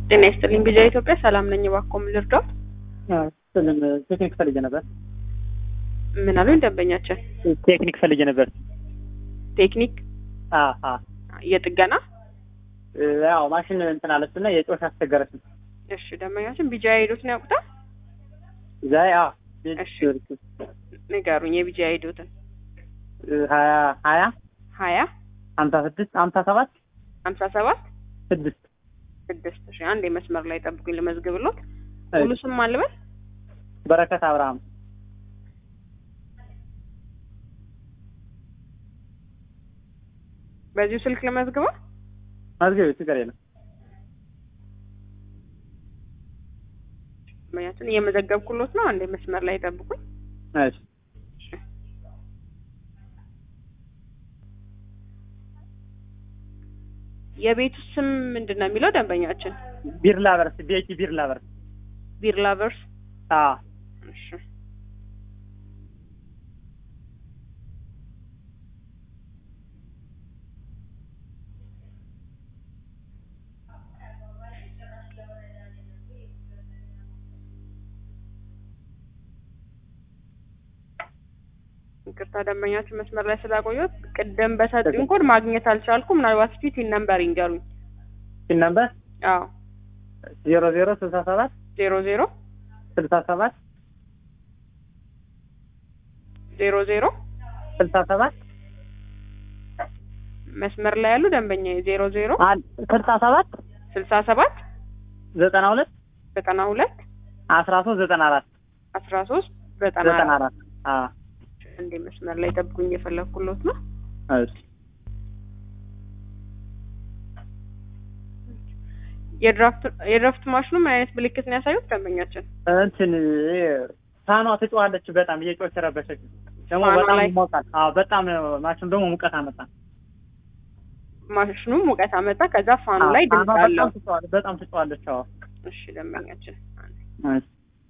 ጤና ይስጥልኝ ቢጃ ኢትዮጵያ ሰላም ነኝ። እባክዎ ምን ልርዳዎት? ስልም ቴክኒክ ፈልጌ ነበር። ምን አሉኝ ደንበኛችን? ቴክኒክ ፈልጌ ነበር። ቴክኒክ አ አ የጥገና ያው ማሽን እንትን አለችና የጮሽ አስቸገረች። እሺ ደንበኛችን ቢጃ ሄዶትን ያውቁታል? ዛይ አ እሺ ንገሩኝ የቢጃ ሄዶትን ሀያ ሀያ ሀያ ሀምሳ ስድስት ሀምሳ ሰባት ሀምሳ ሰባት ስድስት ስድስት እሺ አንድ መስመር ላይ ጠብቁኝ ልመዝግብሎት ሙሉ ስም አልበል በረከት አብርሃም በዚሁ ስልክ ልመዝግበው መዝገብ ችግር የለም። ደንበኛችን እየመዘገብኩሎት ነው አንዴ መስመር ላይ ጠብቁኝ እሺ የቤቱ ስም ምንድን ነው የሚለው ደንበኛችን ቢርላ በርስ ቤኪ ቢርላ በርስ ቢርላ ቨርስ አ እሺ ይቅርታ ደንበኛችን መስመር ላይ ስላቆየሁት ቅድም በሰጡኝ ኮድ ማግኘት አልቻልኩም። ምናልባት እስኪ ቲን ነምበር ይንገሩኝ። ሲን ነምበር አዎ ዜሮ ዜሮ ስልሳ ሰባት ዜሮ ዜሮ ስልሳ ሰባት ዜሮ ዜሮ ስልሳ ሰባት መስመር ላይ ያሉ ደንበኛ ዜሮ ዜሮ ስልሳ ሰባት ስልሳ ሰባት ዘጠና ሁለት ዘጠና ሁለት አስራ ሶስት ዘጠና አራት አስራ ሶስት ዘጠና ዘጠና አራት አራት አ እንዴ መስመር ላይ ጠብቁኝ እየፈለግኩሎት ነው። እሺ የድራፍት የድራፍት ማሽኑ ምን አይነት ምልክት ነው ያሳዩት ደንበኛችን? እንትን ይሄ ፋኗ ትጮኻለች በጣም እየጮች ረበሸች። ደግሞ ፋኗ በጣም ላይ? ይሞቃል። አዎ በጣም ማሽኑ ደግሞ ሙቀት አመጣ። ማሽኑ ሙቀት አመጣ። ከዛ ፋኑ አዎ፣ ላይ ፋኗ ድምፅ አለው። በጣም ትጮኻለች። በጣም ትጮኻለች። አዎ እሺ ደንበኛችን አንዴ እሺ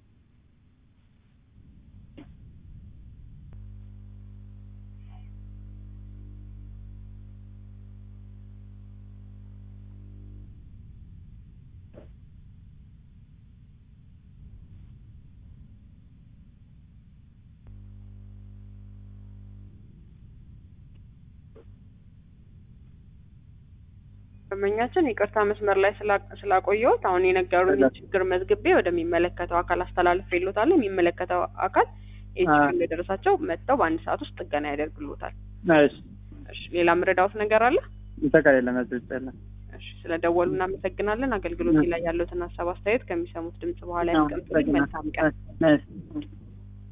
ደንበኛችን ይቅርታ መስመር ላይ ስላ- ስላቆየሁት አሁን የነገሩኝ እሺ። ችግር መዝግቤ ወደሚመለከተው አካል አስተላልፌልዎታለሁ። የሚመለከተው አካል ይህ አ- ችግር እንደደረሳቸው መጥተው በአንድ ሰዓት ውስጥ ጥገና ያደርግልዎታል። እሺ እሺ ሌላ ምረዳዎት ነገር አለ? ይተካል የለም እዚህ ውስጥ የለም። እሺ ስለደወሉ እናመሰግናለን። አገልግሎት ላይ ያለዎትን ሀሳብ አስተያየት ከሚሰሙት ድምጽ በኋላ ያስቀምጡልኝ። መልካም ቀን። እሺ